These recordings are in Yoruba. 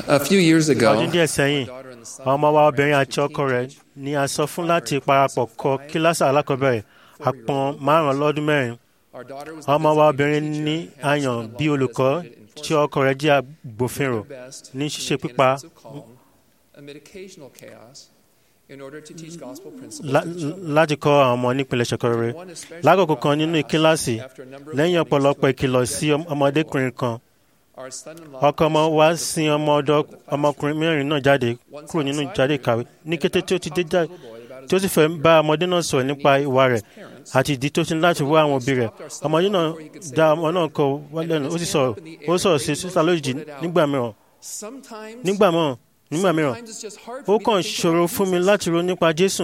A few years ago, ọdún díẹ̀ sẹ́yìn ọmọ wa obìnrin àti ọkọ rẹ̀ ni a sọ fún láti parapọ̀ kọ kíláàsì alákọ̀ọ́bẹ̀rẹ̀ àpọ̀n márùn-ún lọ́dún mẹ́rin ọmọ wa obìnrin ní àyàn bí olùkọ́ tí ọkọ rẹ̀ jẹ́ agbófinró ní ṣíṣe pípa lá- láti kọ́ àwọn ọmọ nípìnlẹ̀ ṣẹ̀kọ̀rẹ́ lákòókò kan nínú kíláàsì lẹ́yìn ọ̀pọ̀lọpọ̀ ìkìlọ̀ sí ọmọdékùnrin kan ọkọ ọmọ wa sin ọmọ ọ̀dọ̀ ọmọkùnrin mẹ́rin náà jáde kúrò nínú jáde ìkàwé ní kété tí ó ti dé jáde tí ó sì fẹ́ bá ọmọdé náà sọ̀rọ̀ nípa ìwà rẹ̀ àti ìdí tó ti ní láti wá àwọn òbí rẹ̀ ọmọdé náà dá ọmọ náà kọ wálé ẹnu ó sì sọ̀rọ̀ ó sọ̀rọ̀ sí sísá lójijì nígbà mìíràn nígbà mìíràn nígbà mìíràn ó kàn ṣòro fún mi láti ronú nípa Jésù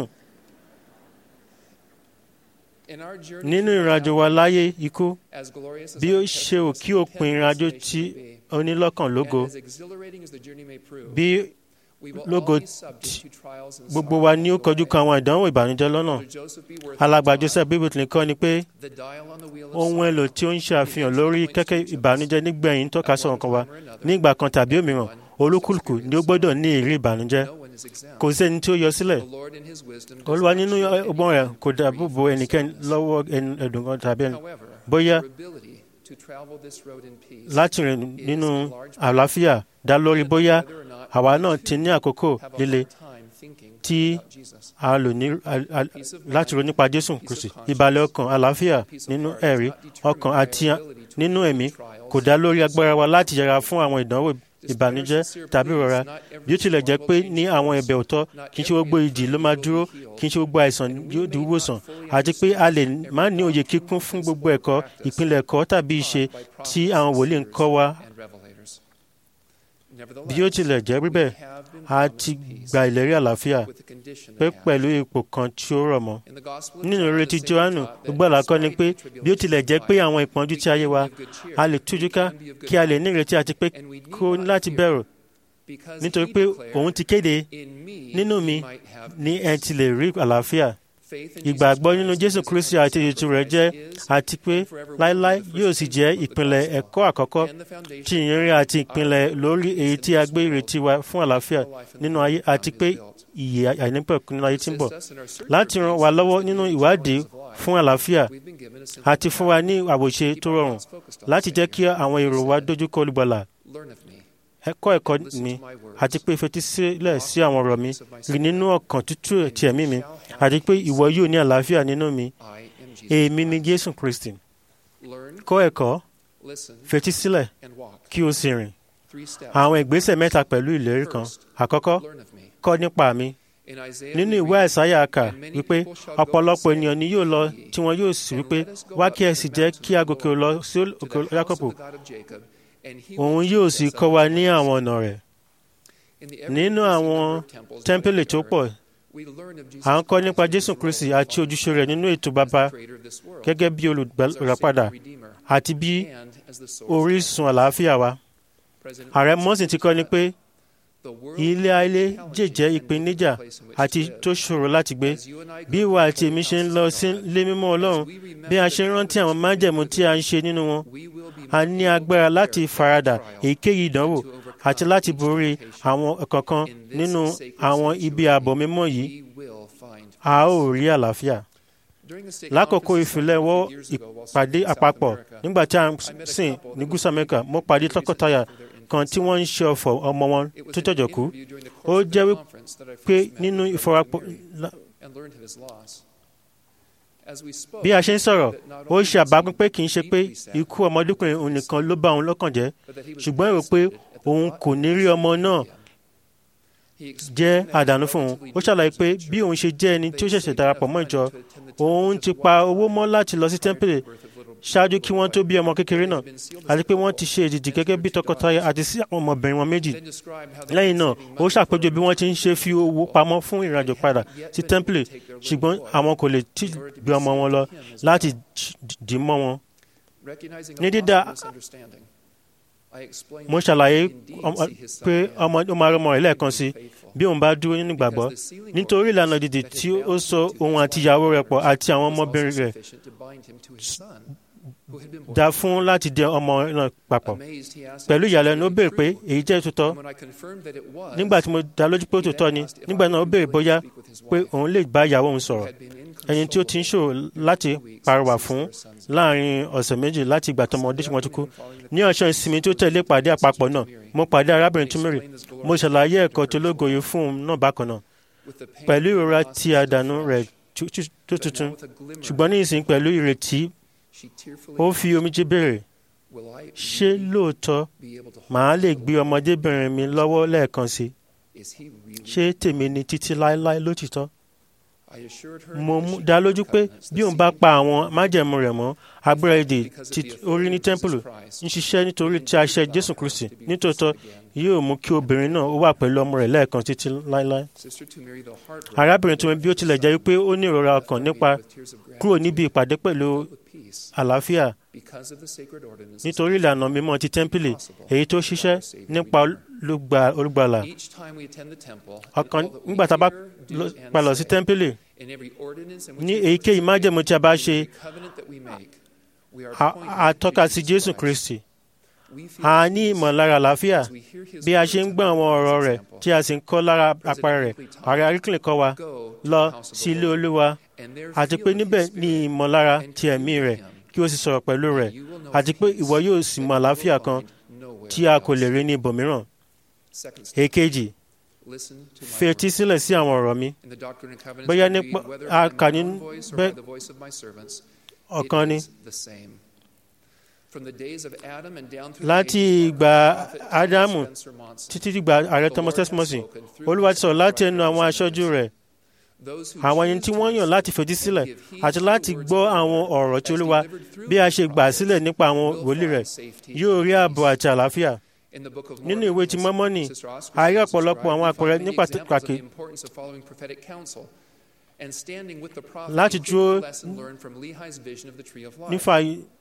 nínú ìrìnàjò wa láyé ikú bí ó ṣe ò kí òpin ìrìnàjò tí onílọ́kàn lógo bí lógo tí gbogbo wa ní ó kọjú kan àwọn ìdánwò ìbànújẹ́ lọ́nà alàgbà Joseph bíbélì kọ́ ni pé ohun èlò tí ó ń ṣàfihàn lórí kẹ́kẹ́ ìbànújẹ́ nígbẹ̀yìn ń tọ́ka sọ̀rọ̀ kan wa ní ìgbà kan tàbí òmíràn olúkúlùkù ni ó gbọ́dọ̀ ní ìrírí ìbànújẹ́ kò sẹ́ni tí ó yọ sílẹ̀ olúwa nínú ọgbọ́n rẹ̀ kò dáàbò bo ẹnikẹ́ni lọ́wọ́ ẹnu- ẹ̀dùn kan tàbí ẹni bóyá láti rìn nínú àlàáfíà dá lórí bóyá àwa náà ti ní àkókò líle tí a lò ní a- a- láti ronú nípa Jésù Kristi ìbàlẹ̀ ọkàn àlàáfíà nínú ẹ̀rí ọkàn àti nínú ẹ̀mí kò dá lórí agbára wa láti yẹra fún àwọn ìdánwò ìbànújẹ́ tàbí ìrora bí ó tilẹ̀ jẹ́ pé ní àwọn ẹ̀bẹ̀ òótọ́ kì í ṣe gbogbo ìjì ló máa dúró kì í ṣe gbogbo àìsàn yóò di wíwòsàn àti pé a lè má ní òye kíkún fún gbogbo ẹ̀kọ́ ìpínlẹ̀ ẹ̀kọ́ tàbí ìṣe tí àwọn wòlíì ń kọ́ wa bí ó tilẹ̀ jẹ́ bíbẹ̀ a ti gba ìlérí àlàáfíà pé pẹ̀lú ipò kan tí ó rọ̀ mọ́ nínú ìrètí Jòhánù gbogbo àlàkọ́ ni pé bí ó tilẹ̀ jẹ́ pé àwọn ìpọ́njú tí ayé wa a lè tújú ká kí a lè ní ìrètí àti pé kó ní láti bẹ̀rù nítorí pé òun ti kéde nínú mi ní ẹ ti lè rí àlàáfíà ìgbàgbọ́ nínú Jésù Kristi àti ètò rẹ̀ jẹ́ àti pé láéláé yóò sì jẹ́ ìpìlẹ̀ ẹ̀kọ́ àkọ́kọ́ tí ìyìnrere àti ìpìlẹ̀ lórí èyí tí a gbé ìrètí wa fún àlàáfíà nínú ayé àti pé ìyè àìnípẹ̀kun nínú ayé tí ń bọ̀ láti ràn wá lọ́wọ́ nínú ìwádìí fún àlàáfíà àti fún wa ní àwòṣe tó rọrùn láti jẹ́ kí àwọn èrò wa dojúkọ olùgbàlà ẹ̀kọ́ ẹ̀kọ́ mi àti pé fetísílẹ̀ sí àwọn ọ̀rọ̀ mi rí nínú ọkàn tútù ti ẹ̀mí mi àti pé ìwọ yóò ní àlàáfíà nínú mi èmi ni Jésù Kristi kọ́ ẹ̀kọ́ fetísílẹ̀ kí o sì rìn àwọn ìgbésẹ̀ mẹ́ta pẹ̀lú ìlérí kan àkọ́kọ́ kọ́ nípa mi nínú ìwé àìsáyà kà wípé ọ̀pọ̀lọpọ̀ ènìyàn ni yóò lọ tí wọn yóò sì wípé wá kí ẹ sì jẹ́ kí a gòkè lọ sí òkè Jákọ́bù òun yóò sì kọ́ wa ní àwọn ọ̀nà rẹ̀ nínú àwọn tẹ́ḿpìlì tó pọ̀ à ń kọ́ nípa Jésù Kristi àti ojúṣe rẹ̀ nínú ètò bàbá gẹ́gẹ́ bí olùràpadà àti bí orísun àlàáfíà wa ààrẹ mọ́sìn ti kọ́ ni pé ilé ayé jẹ́jẹ́ ìpèníjà àti tó ṣòro láti gbé bí ìwà àti èmi ṣe ń lọ sí ilé mímọ́ Ọlọ́run bí a ṣe ń rántí àwọn májẹ̀mú tí a ń ṣe nínú wọn a ní agbára láti faradà èyíkéyìí ìdánwò àti láti borí àwọn kankan nínú àwọn ibi ààbò mímọ́ yìí a ó rí àlàáfíà lákòókò ìfilẹ̀wọ́ ìpàdé àpapọ̀ nígbà tí a ń sìn ní gúúsù Amẹ́ríkà mo pàdé tọkọtaya kan tí wọ́n ń ṣe ọ̀fọ̀ ọmọ wọn tó jọ̀jọ̀ kú ó jẹ́ pé nínú ìfọwọ́pọ̀ bí a ṣe ń sọ̀rọ̀ ó ṣe àbápín pé kì í ṣe pé ikú ọmọdékùnrin òun nìkan ló bá òun lọ́kàn jẹ́ ṣùgbọ́n èrò pé òun kò ní rí ọmọ náà jẹ́ àdánù fún òun ó ṣàlàyé pé bí òun ṣe jẹ́ ẹni tí ó ṣẹ̀ṣẹ̀ darapọ̀ mọ́ ìjọ òun ti pa owó mọ́ láti lọ sí tẹ́ḿpìlì ṣáájú kí wọ́n tó bí ọmọ kékeré náà àti pé wọ́n ti ṣe èdìdì gẹ́gẹ́ bí tọkọtaya àti sí àwọn ọmọbìnrin wọn méjì lẹ́yìn náà ó ṣàpèjọ bí wọ́n ti ń ṣe fi owó pamọ́ fún ìrìnàjò padà sí tẹ́ḿpìlì ṣùgbọ́n àwọn kò lè tí gbé ọmọ wọn lọ láti dì mọ́ wọn. ní dídá mo ṣàlàyé pé ọmọ ó máa rọmọ rẹ̀ lẹ́ẹ̀kan sí bí òun bá dúró nínú ìgbàgbọ́ nítorí ìlànà dìde tí ó so òun àti ìyàwó rẹ̀ pọ̀ àti àwọn ọmọbìnrin rẹ̀ dá fún láti dẹ ọmọ náà papọ̀ pẹ̀lú ìyàlẹ́nu ó béèrè pé èyí jẹ́ òtítọ́ nígbà tí mo dá lójú pé òtítọ́ ni nígbà náà ó béèrè bóyá pé òun lè bá ìyàwó òun sọ̀rọ̀ ẹni tí ó ti ń ṣòro láti pàrọwà fún láàrin ọ̀sẹ̀ méjì láti ìgbà tọmọ ọdún ṣùgbọ́n tó kú ní ọ̀sán ìsinmi tó tẹ̀lé pàdé àpapọ̀ náà mo pàdé arábìnrin túmírì mo ṣàlàyé ẹ̀kọ́ tó lógoyè fún un náà bákan náà pẹ̀lú ìrora tí àdánù rẹ̀ tó tuntun ṣùgbọ́n ní ìsìn pẹ̀lú ìrètí ó fi omijé béèrè ṣé lóòótọ́ màá lè gbé ọmọdébìnrin mi lọ́wọ́ lẹ́ẹ̀kan sí ṣé tèmi ni títí láéláé lótìtọ́ mo dá lójú pé bí òun bá pa àwọn májẹ̀mú rẹ̀ mọ́ agbára èdè tí orí ní tẹ́ḿpìlì ń ṣiṣẹ́ nítorí tí a ṣe jésù kristi nítòótọ́ yóò mú kí obìnrin náà ó wà pẹ̀lú ọmọ rẹ̀ lẹ́ẹ̀kan títí láéláé. arábìnrin tó ń bí ó tilẹ̀ jẹ́ wípé ó ní ìrora ọkàn nípa kúrò níbi ìpàdé pẹ̀lú àlàáfíà nítorí ìlànà mímọ́ ti tẹ́ḿpìlì èyí tó ṣiṣẹ́ nípa olùgbàlà ọkàn nígbà tá a bá palọ̀ sí tẹ́ḿpìlì ní èyíkéyìí májẹ̀mú tí a bá ṣe a tọ́ka sí jésù kristi a ní ìmọ̀lára àlàáfíà bí a ṣe ń gbọ́ àwọn ọ̀rọ̀ rẹ̀ tí a sì ń kọ́ lára apá rẹ̀ ààrẹ aríkìlẹ̀ kọ́ wa lọ sí ilé olúwa àti pé níbẹ̀ ní ìmọ̀lára ti ẹ̀mí rẹ̀ kí o sì sọ̀rọ̀ pẹ̀lú rẹ̀ àti pé ìwọ yóò sì mọ àlàáfíà kan tí a kò lè rí ní ibòmíràn. èkejì fetí sílẹ̀ sí àwọn ọ̀rọ̀ mi bóyá nípa a kà ní bẹ́ẹ̀ ọ̀kan ni láti ìgbà ádámù títí dìgbà ààrẹ thomas tesmosi olúwa ti sọ̀rọ̀ láti ẹnu àwọn aṣojú rẹ̀ àwọn ẹni tí wọ́n yàn láti fetí sílẹ̀ àti láti gbọ́ àwọn ọ̀rọ̀ tí olúwa bí a ṣe gbà sílẹ̀ nípa àwọn wòlíì rẹ̀ yóò rí ààbò àti àlàáfíà nínú ìwé ti mọ́mọ́nì a rí ọ̀pọ̀lọpọ̀ àwọn àpẹẹrẹ ní pàtàkì láti dúró nífa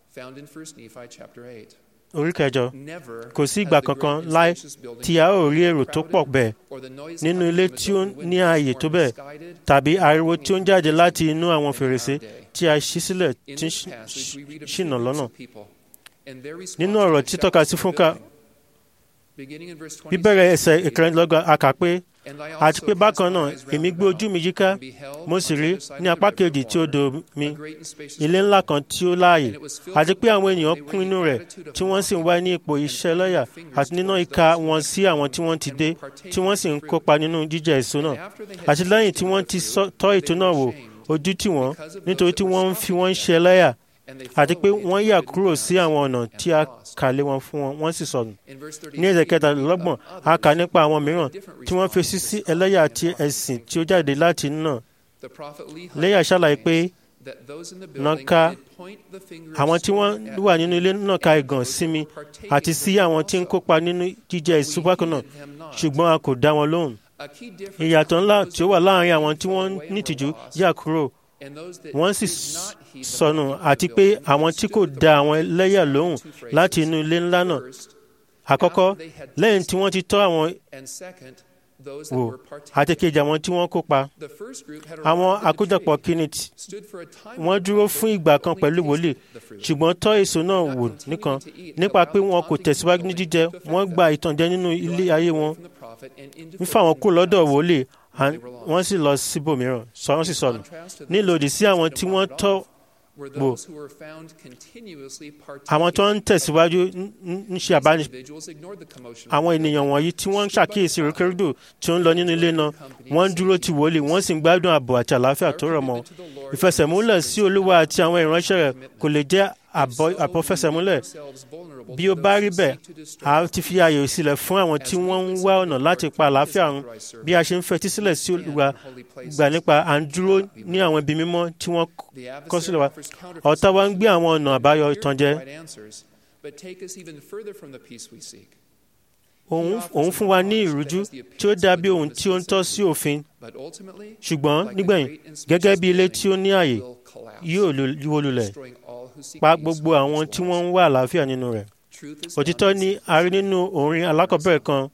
orí kẹjọ kò sí ìgbà kankan láì tí a ó rí èrò tó pọ̀ bẹ́ẹ̀ nínú ilé tí ó ní ààyè tó bẹ́ẹ̀ tàbí ariwo tí ó ń jáde láti inú àwọn fèrèsé tí a ṣí sílẹ̀ tí ń ṣìnà lọ́nà nínú ọ̀rọ̀ tí tọ́ka sí fúnka bíbẹ̀rẹ̀ ẹsẹ̀ ìkẹrìndínlọ́gbọ̀n a kà pé àti pé bákan náà èmi gbé ojú mi yíká mo sì rí ní apá kejì tí odò mi ilé ńlá kan tí ó láàyè àti pé àwọn ènìyàn kún inú rẹ̀ tí wọ́n sì ń wá ní ipò iṣẹ́ lọ́yà àti níná ìka wọn sí àwọn tí wọ́n ti dé tí wọ́n sì ń kópa nínú jíjẹ èso náà àti lẹ́yìn tí wọ́n ti tọ́ ètò náà wò ojú tì wọ́n nítorí tí wọ́n ń fi wọ́n ṣe lẹ́yà àti pé wọ́n yà kúrò sí àwọn ọ̀nà tí a kà lé wọn fún wọn wọ́n sì sọnù. ní ẹsẹ̀ kẹtàlélọ́gbọ̀n a kà nípa àwọn mìíràn tí wọ́n fèsì sí ẹlẹ́yà àti ẹ̀sìn tí ó jáde láti náà. lẹ́yà ṣàlàyé pé nàka àwọn tí wọ́n wà nínú ilé náà ka ìgàn sí mi àti sí àwọn tí ń kópa nínú jíjẹ èso bákan náà ṣùgbọ́n a kò dá wọn lóhùn. ìyàtọ̀ ńlá tí ó wà láàárín àwọn tí wọ́n nítìjú yà kúrò wọ́n sì sọnù àti pé àwọn tí kò da àwọn ẹlẹ́yà lóhùn láti inú ilé ńlá náà àkọ́kọ́ lẹ́yìn tí wọ́n ti tọ́ àwọn wò àti kejì àwọn tí wọ́n kópa àwọn àkójọpọ̀ kìíní wọ́n dúró fún ìgbà kan pẹ̀lú wòlíì ṣùgbọ́n tọ́ èso náà wò nìkan nípa pé wọn kò tẹ̀síwájú ní jíjẹ wọ́n gba ìtànjẹ nínú ilé ayé wọn ń fà wọ́n kú lọ́dọ̀ wòlíì wọ́n sì lọ síbòmíràn sọ wọ́n sì sọnù nílòdì sí àwọn tí wọ́n tọ́ wò àwọn tó ń tẹ̀síwájú ń ṣe àbáni àwọn ènìyàn wọ̀nyí tí wọ́n ń ṣàkíyèsí rékèrúdò tí ó ń lọ nínú ilé náà wọ́n ń dúró ti wòlíì wọ́n sì ń gbádùn ààbò àti àlàáfíà tó rọ̀ mọ́ ìfẹsẹ̀múlẹ̀ sí olúwa àti àwọn ìránṣẹ́ rẹ̀ kò lè jẹ́ àbọ̀fẹsẹ̀múlẹ̀ bí ó bá rí bẹ́ẹ̀ a ti fi ààyè sílẹ̀ fún àwọn tí wọ́n ń wá ọ̀nà láti pa àlàáfíà run bí a ṣe ń fetí sílẹ̀ sí olùwà gbà nípa à ń dúró ní àwọn ibi mímọ́ tí wọ́n kọ́ sílẹ̀ wa ọ̀tá wa ń gbé àwọn ọ̀nà àbáyọ ìtànjẹ òun fún wa ní ìrújú tí ó dàbí ohun tí ó ń tọ́ sí òfin ṣùgbọ́n nígbẹ̀yìn gẹ́gẹ́ bí ilé tí ó ní ààyè yóò wó lulẹ̀ pa gbogbo àwọn tí wọ́n ń wá àlàáfíà nínú rẹ̀ òtítọ́ ni a rí nínú orin alákọ̀ọ́bẹ̀rẹ̀ kan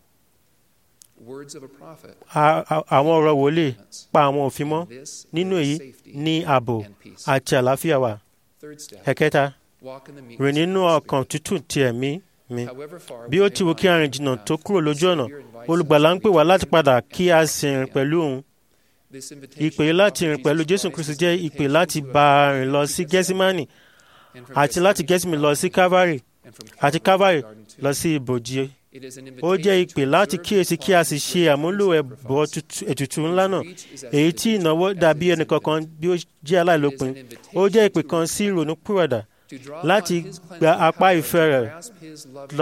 àwọn ọ̀rọ̀ wòlíì pa àwọn òfin mọ́ nínú èyí ní ààbò àti àlàáfíà wà. ẹ̀kẹta rìn nínú ọkàn tútù ti ẹ̀mí mi bí ó ti wù kí a rìn jìnnà tó kúrò lójú ọ̀nà olùgbàlà ń pè wá láti padà kí a sì rìn pẹ̀lú òun ìpè láti rìn pẹ̀lú jésù kristu jẹ́ ìpè láti bá a rìn lọ sí gẹ́símánì àti láti gẹ́símánì lọ sí kávárì àti kávárì lọ sí ibòji ó jẹ́ ìpè láti kíyèsí kí a sì ṣe àmúlò ẹ̀bọ ètùtù ńlá náà èyí tí ìnáwó dàbí ẹnìkankan bí ó jẹ́ aláìlópin ó jẹ́ ìpè kan sí ìrònú pìwàdà láti gba apá ìfẹ́ rẹ̀ lọ.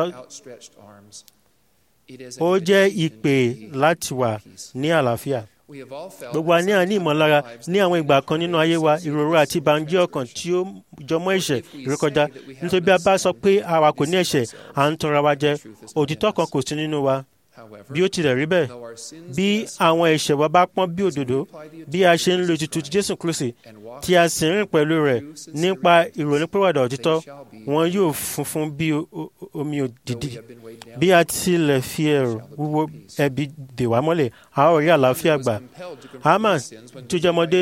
ó jẹ́ ìpè láti wà ní àlàáfíà gbogbo wa ní àní ìmọ̀lára ní àwọn ìgbà kan nínú ayé wa ìrora àti ìbànújẹ́ ọkàn tí ó jọmọ́ ẹ̀ṣẹ̀ ìrékọjá nítorí bí a bá sọ pé àwa kò ní ẹ̀ṣẹ̀ à ń tanra wa jẹ òtítọ́ kan kò sí nínú wa bí ó tilẹ̀ rí bẹ́ẹ̀ bí àwọn ẹ̀ṣẹ̀ wa bá pọ́n bí òdòdó bí a ṣe ń lo ètùtù Jésù Kristi tí a sì ń rìn pẹ̀lú rẹ̀ nípa ìrònúpìwàdà òtítọ́ wọn yóò funfun bí omi òdìdí bí a tilẹ̀ fi ẹ̀rù wúwo ẹ̀bi dè wá mọ́lẹ̀ a ó rí àlàáfíà gbà Haman tó jẹ́ ọmọdé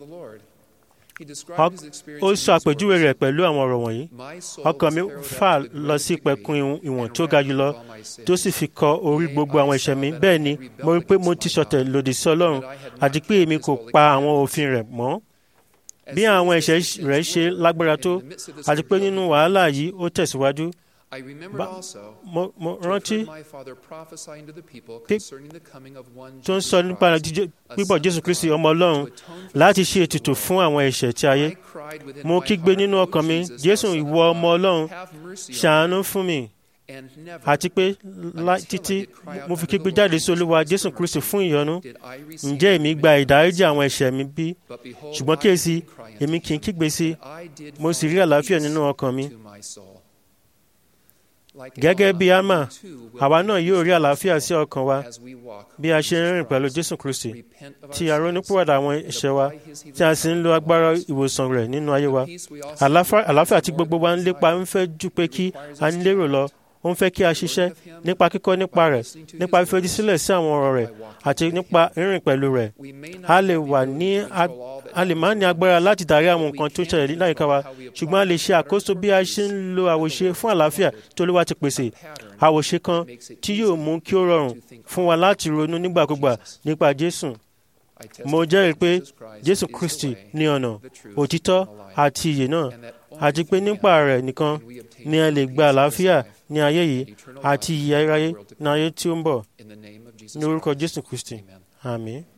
ó sọ àpèjúwe rẹ̀ pẹ̀lú àwọn ọ̀rọ̀ wọ̀nyí ọkàn mi fà lọ sí ìpẹ̀kun ìwọ̀n tó ga jùlọ tó sì fi kọ orí gbogbo àwọn ẹ̀ṣẹ̀ mi bẹ́ẹ̀ ni mo rí pé mo ti ṣọ̀tẹ̀ lòdì sí Ọlọ́run àti pé èmi kò pa àwọn òfin rẹ̀ mọ́ bí àwọn ẹ̀ṣẹ̀ rẹ̀ ṣe lágbára tó àti pé nínú wàhálà yìí ó tẹ̀síwájú mo mo rántí tó ń sọ nípa pípọ̀ Jésù Kristi ọmọ Ọlọ́run láti ṣe ètùtù fún àwọn ẹ̀ṣẹ̀ tí ayé mo kígbe nínú ọkàn mi Jésù ìwọ ọmọ Ọlọ́run ṣàánú fún mi àti pé títí mo fi kígbe jáde sí Olúwa Jésù Kristi fún ìyọ́nú ǹjẹ́ èmi gba ìdáríjì àwọn ẹ̀ṣẹ̀ mi bí ṣùgbọ́n kíyèsí èmi kì í kígbe sí mo sì rí àlàáfíà nínú ọkàn mi gẹ́gẹ́ bí ama àwa náà yóò rí àlàáfíà sí ọkàn wa bí a ṣe ń rìn pẹ̀lú Jésù Kristi tí a ronúpìwàdà àwọn ẹ̀ṣẹ̀ wa tí a sì ń lo agbára ìwòsàn rẹ̀ nínú ayé wa àlàáfíà tí gbogbo wa ń lépa ń fẹ́ jù pé kí a ní lérò lọ ó ń fẹ́ kí a ṣiṣẹ́ nípa kíkọ́ nípa rẹ̀ nípa fífetí sílẹ̀ sí àwọn ọ̀rọ̀ rẹ̀ àti nípa rírìn pẹ̀lú rẹ̀ a lè wà ní a lè má ní agbára láti darí àwọn nǹkan tó ń ṣẹlẹ̀ láyìíká wa ṣùgbọ́n a lè ṣe àkóso bí a ṣe ń lo àwòṣe fún àlàáfíà tí Olúwa ti pèsè àwòṣe kan tí yóò mú kí ó rọrùn fún wa láti ronú nígbàkúgbà nípa Jésù mo jẹ́rìí pé Jésù Kristi ní ọ̀nà òtítọ́ àti ìyè náà àti pé nípa rẹ̀ nìkan ni a lè gba àlàáfíà ní ayé yìí àti ìyè ayérayé ní ayé tí ó ń bọ̀ ní orúkọ Jésù Kristi àmín.